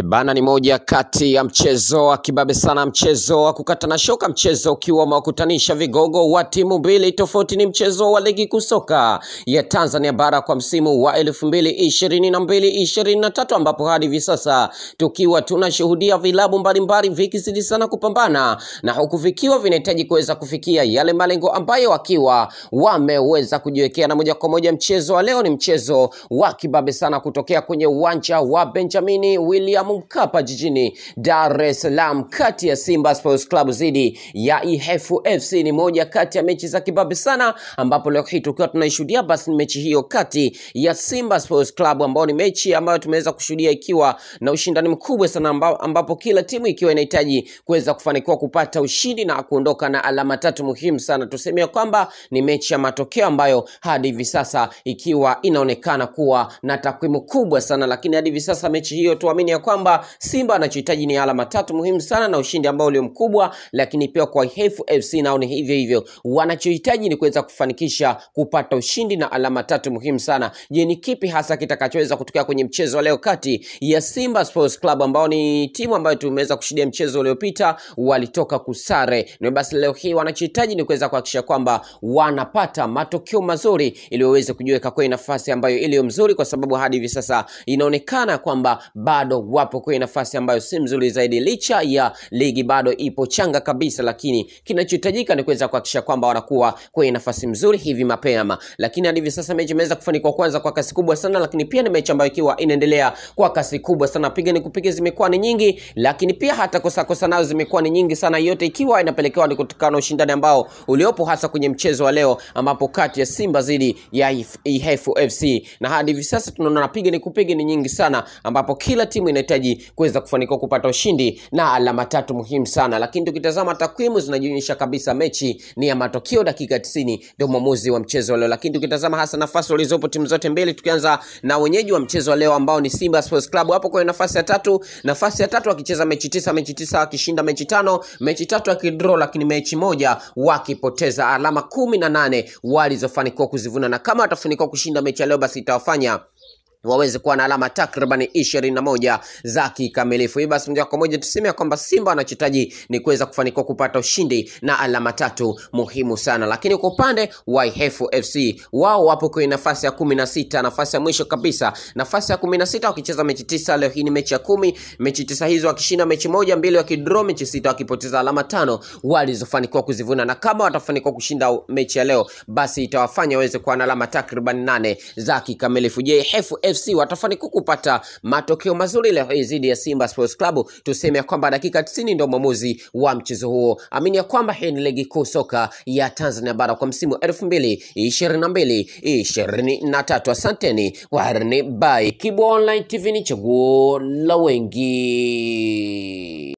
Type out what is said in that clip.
Bana ni moja kati ya mchezo wa kibabe sana, mchezo wa kukatana shoka, mchezo ukiwa umewakutanisha vigogo wa timu mbili tofauti. Ni mchezo wa ligi kuu soka ya Tanzania bara kwa msimu wa elfu mbili ishirini na mbili ishirini na tatu ambapo hadi hivi sasa tukiwa tunashuhudia vilabu mbalimbali vikizidi sana kupambana na huku vikiwa vinahitaji kuweza kufikia yale malengo ambayo wakiwa wameweza kujiwekea, na moja kwa moja mchezo wa leo ni mchezo wa kibabe sana kutokea kwenye uwanja wa Benjamini William Mkapa jijini Dar es Salaam, kati ya Simba Sports Club dhidi ya Ihefu FC. Ni moja kati ya mechi za kibabe sana, ambapo leo hii tukiwa tunaishuhudia basi ni mechi hiyo kati ya Simba Sports Club, ambao ni mechi ambayo tumeweza kushuhudia ikiwa na ushindani mkubwa sana, amba- ambapo kila timu ikiwa inahitaji kuweza kufanikiwa kupata ushindi na kuondoka na alama tatu muhimu sana. Tuseme ya kwamba ni mechi ya matokeo ambayo hadi hivi sasa ikiwa inaonekana kuwa na takwimu kubwa sana, lakini hadi hivi sasa mechi hiyo tuamini ya kwamba Simba anachohitaji ni alama tatu muhimu sana na ushindi ambao ulio mkubwa, lakini pia kwa Ihefu FC nao ni hivyo hivyo, wanachohitaji ni kuweza kufanikisha kupata ushindi na alama tatu muhimu sana. Je, ni kipi hasa kitakachoweza kutokea kwenye mchezo wa leo kati ya Simba Sports Club ambao ni timu ambayo tumeweza kushuhudia mchezo uliopita walitoka kusare, na basi leo hii wanachohitaji ni kuweza kuhakikisha kwamba wanapata matokeo mazuri ili waweze kujiweka kwenye nafasi ambayo iliyo mzuri, kwa sababu hadi hivi sasa inaonekana kwamba bado wapo kwenye nafasi ambayo si mzuri zaidi, licha ya ligi bado ipo changa kabisa, lakini kinachohitajika ni kuweza kuhakikisha kwamba wanakuwa kwenye nafasi mzuri hivi mapema. Lakini hadi hivi sasa mechi imeweza kufanikiwa kwanza kwa kasi kubwa sana, lakini pia ni mechi ambayo ikiwa inaendelea kwa kasi kubwa sana, piga ni kupiga zimekuwa ni nyingi, lakini pia hata kosa kosa nazo zimekuwa ni nyingi sana, yote ikiwa inapelekewa ni kutokana na ushindani ambao uliopo hasa kwenye mchezo wa leo, ambapo kati ya Simba dhidi ya If- Ihefu FC, na hadi hivi sasa tunaona napiga ni kupiga ni nyingi sana, ambapo kila timu inahitaji kuweza kufanikiwa kupata ushindi na alama tatu muhimu sana. Lakini tukitazama takwimu zinajionyesha kabisa mechi ni ya matokeo, dakika 90 ndio mwamuzi wa mchezo wa leo. Lakini tukitazama hasa nafasi walizopo timu zote mbili, tukianza na wenyeji wa mchezo wa leo ambao ni Simba Sports Club, hapo kwenye nafasi ya tatu, nafasi ya tatu wakicheza mechi tisa, mechi tisa wakishinda mechi tano, mechi tatu wakidraw, lakini mechi moja wakipoteza, alama kumi na nane walizofanikiwa kuzivuna, na kama watafanikiwa kushinda mechi ya leo, basi itawafanya waweze kuwa na alama takriban ishirini na moja za kikamilifu. Hii basi moja kwa moja tuseme ya kwamba Simba wanachohitaji ni kuweza kufanikiwa kupata ushindi na alama tatu muhimu sana. Lakini kwa upande wa Ihefu FC wao wapo kwenye nafasi ya kumi na sita, nafasi ya mwisho kabisa, nafasi ya kumi na sita wakicheza mechi tisa. Leo hii ni mechi ya kumi, mechi tisa hizo wakishinda mechi moja, mbili wakidraw, mechi sita wakipoteza, alama tano walizofanikiwa kuzivuna, na kama watafanikiwa kushinda mechi ya leo, basi itawafanya waweze kuwa na alama takriban nane za kikamilifu. Je, Ihefu FC watafanikiwa kupata matokeo mazuri leo hii dhidi ya Simba Sports Club? Tuseme ya kwamba dakika 90 ndio mwamuzi wa mchezo huo. Amini ya kwamba hii ni ligi kuu soka ya Tanzania bara kwa msimu 2022 23. Asanteni warni by Kibo Online TV, ni chaguo la wengi.